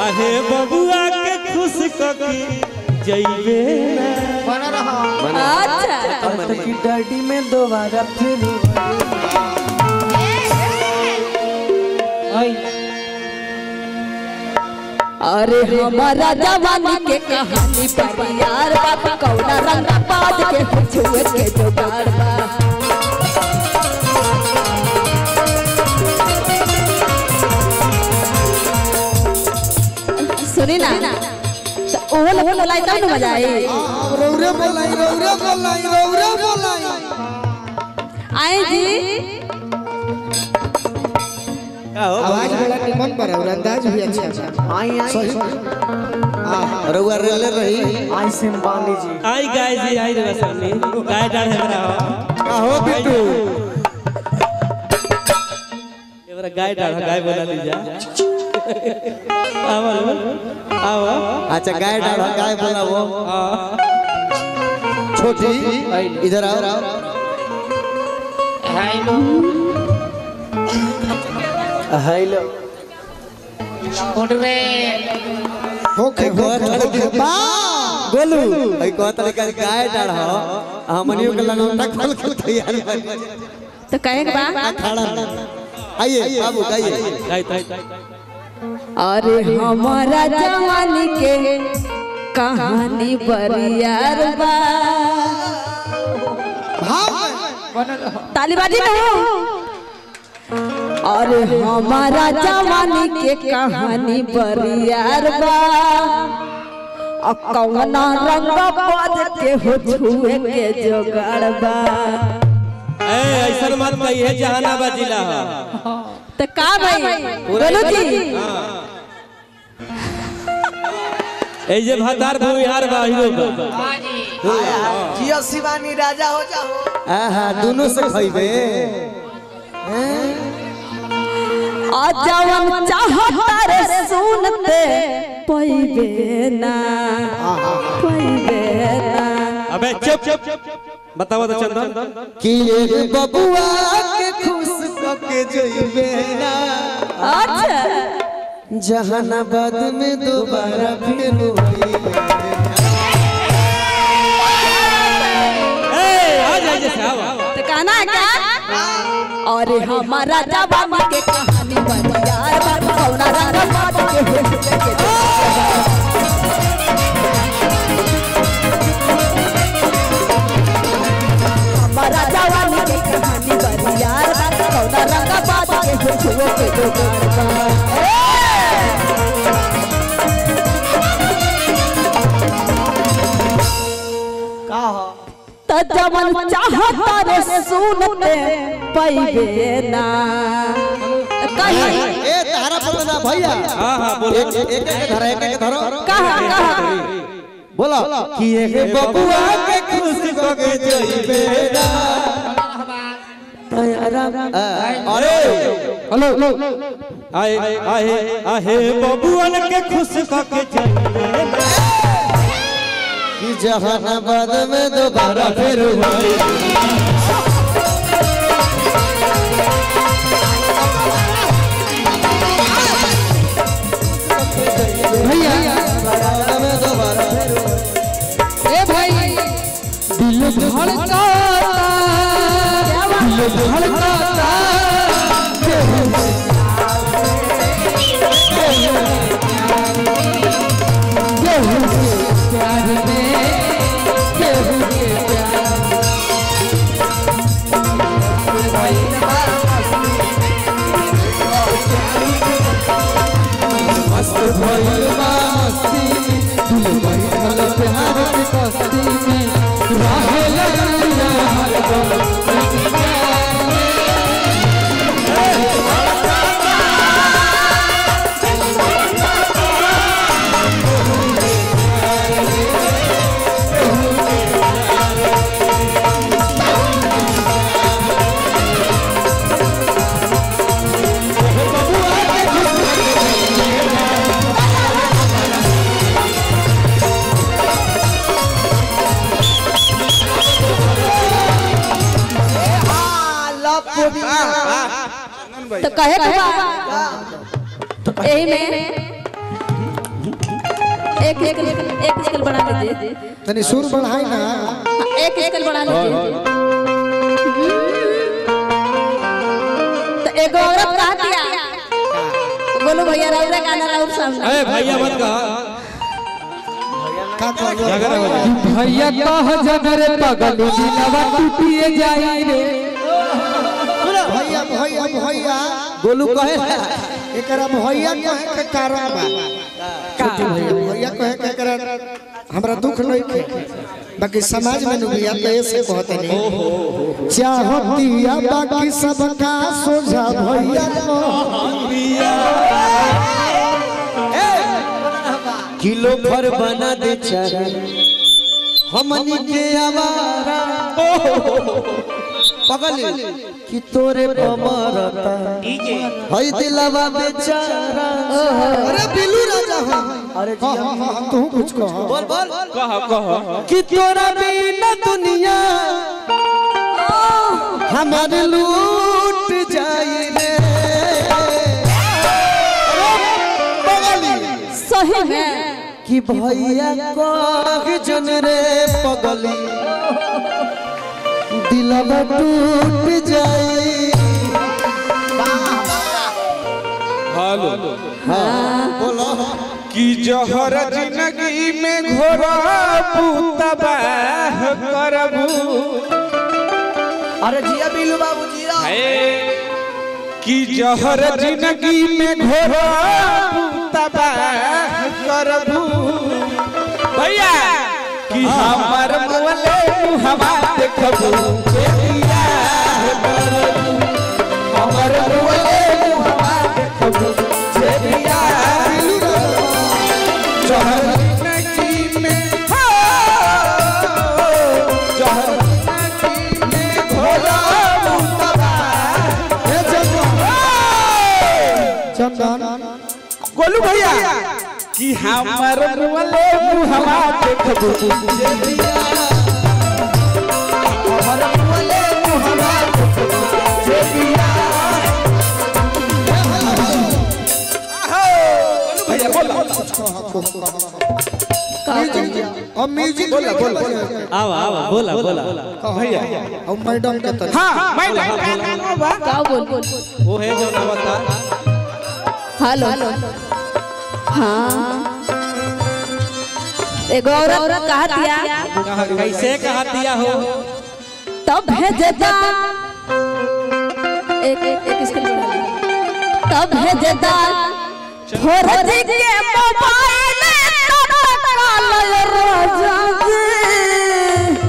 आहे बबुआ के खुश ककी जइबे ना बना रहा अच्छा की डैडी में दोबारा फिर अरे हमारा जवानी के कहानी पर यार बात कौना रंग बाज के हुए के जोगाड़ बा सुनी ना तो ओहल ओहल लाई तब न मजा आई रौरे बोलाई रौरे बोलाई रौरे बोलाई आई जी आवाज बड़ा निमन पर और अंदाज भी अच्छा है आई आई सही रउआ रेले रही आई सिम्बानी जी आई गाय जी आई रे सामने गाय डाल हमरा काहो बिट्टू एवरा गाय डाल गाय बना लीजा आवा आवा अच्छा गाय डाल गाय बोलावो छोटी इधर आओ हेलो होके होके गोलू आई कहत रे का गाय डाल हो हमनियो के लगौटा खोल खोल तैयार बा तो कहे के बा खड़ा आइए बाबू गाइए गाय गाय अरे हमारा जवानी के कहानी बरियार बा ताली बाजी ना अरे हमारा जवानी के कहानी बरियार बा अ कौना रंग पद के हो छुए के जोगाड़ बा ए ऐसा मत कहिए जहानाबाद जिला है तो का भाई बोलो जी ए जे भातार भूमिहार बा हीरो बा जियो शिवानी राजा हो जाओ आहा दोनों से खइबे अजवन चाहता रे सुनते पैबे ना पैबे ना अबे चुप चुप बताओ तो चंदन कि एक बबुआ के खुश कके जइबे ना अच्छा जहानाबाद में दोबारा फिर वही ए आ जा जैसे आवा तो कहना है क्या अरे हमारा जवानी के कहानी बरियार बा कौना रंग बात के हो छुए के जोगाड़ बा। हमारा जवानी के कहानी बरियार बा कौना रंग बात के हो छुए के जोगाड़ बा। का हो त जवन चाहता रे सुनते पैबे ना त कही ए तारा पर ना भैया हां हां बोलो एक एक एक धरो एक एक धरो कहा कहा बोलो कि एक बबुआ के खुश कके जइबे ना अरे हेलो आए आए आहे बबुअन के खुश कके जइबे ना कि जहानाबाद में दोबारा फिर वही भैया जहानाबाद में दोबारा फिर वही ए भाई दिल धड़का दिल धड़का तो कहे के बा एही में एक स्केल एक स्केल बढ़ा लीजिए तनी सुर बढ़ाई ना एक स्केल बढ़ा लीजिए तो एगो औरत कहा दिया बोलो भैया राउरा गाना राउर सामने अरे भैया मत कहा का कहलो झगड़ा हो जाए भैया कह जनरे पगलू दिलवा टूटिए जाई रे भैया भैया भैया गोलू कहे एकरा भैया कहे के कारण बा छोटी भैया भैया कहे के एकरा हमरा दुख नहीं के बाकी समाज में नु भैया तो ऐसे कहते नहीं चाहतिया बाकी सबका सोझा भैया किलो भर बना दे चाहे हमनी के आवारा पगल कि तोरे पमरता हई दिलवा बेचारा अरे बिल्लू राजा हो अरे हाँ हाँ हाँ तू कुछ कह बोल बोल कहा कहा कि तोरा बिना दुनिया हमारे लूट जाई रे सही में कि भैया कह जन रे पगली दिलवा टूट जाई हेलो बोलो कि जहर जिंदगी में घोरबू तबाह करबू अरे जिया बिल्लू बाबू जिया कि जहर जिंदगी में घोरबू तबाह करबू भैया कि हमर मोले हवा देखबू बेटिया करबू हमर मोले हवा देखबू बेटिया जहर जिंदगी में हो जहर जिंदगी में घोरबू तबाह चंदन गोलू भैया कि हमर मुले मुहवा देखबू हमर मुले मुहवा देखबू जेबिया गोलू भैया बोला अब म्यूजिक बोला बोला आवा आवा बोला बोला भैया अब मैडम के तरफ हाँ मैं नहीं का बोल बोल वो है जो नवता हेलो हाँ एगो औरत कहा दिया कैसे कहा दिया हो तब भेजदा एक एक एक स्किल बढ़ा ली तब भेजदा फोरजी के मोबाइल तब काल राजा जी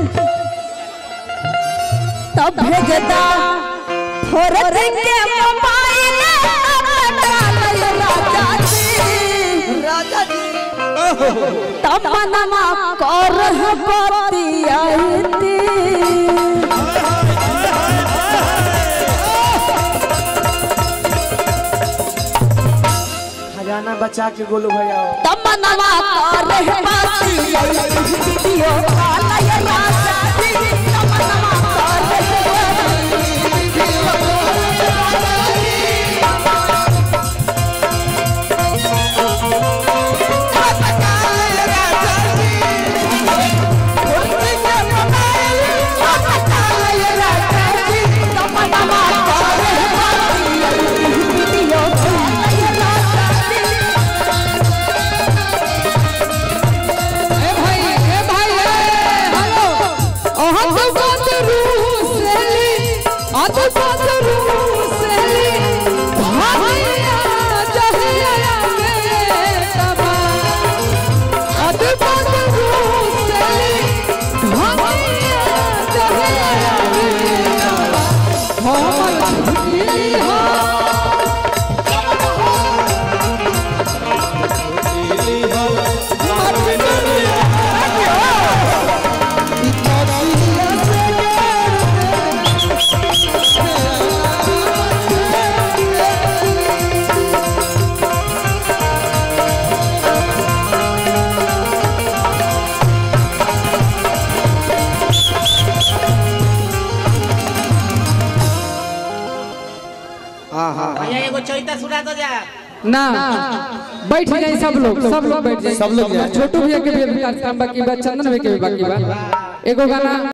तब भेजदा फोरजी के मोबाइल तब काल राजा जी राजा जी तब मनमा कर बतियाती खजाना बचा के गोलू भैया तमन्ना करे बाती वीडियो कॉल ये राजा जी तमन्ना करे वीडियो कॉल ये राजा जी ए भाई ए भाई ए हेलो ओह तो बात रूह से ली आ तो बात रूह से ली भाइया जहिया मेरे तबा आ तो बात रूह से ली भाइया जहिया मेरे तबा हम झूठी हो भैया एगो चैता सुना दो जा ना बैठ जाए सब लोग सब लोग बैठ जाए सब लोग जाए। छोटू भैया के भी अभी कार्यक्रम बाकी बा चंदन भैया के भी बाकी बा एगो गाना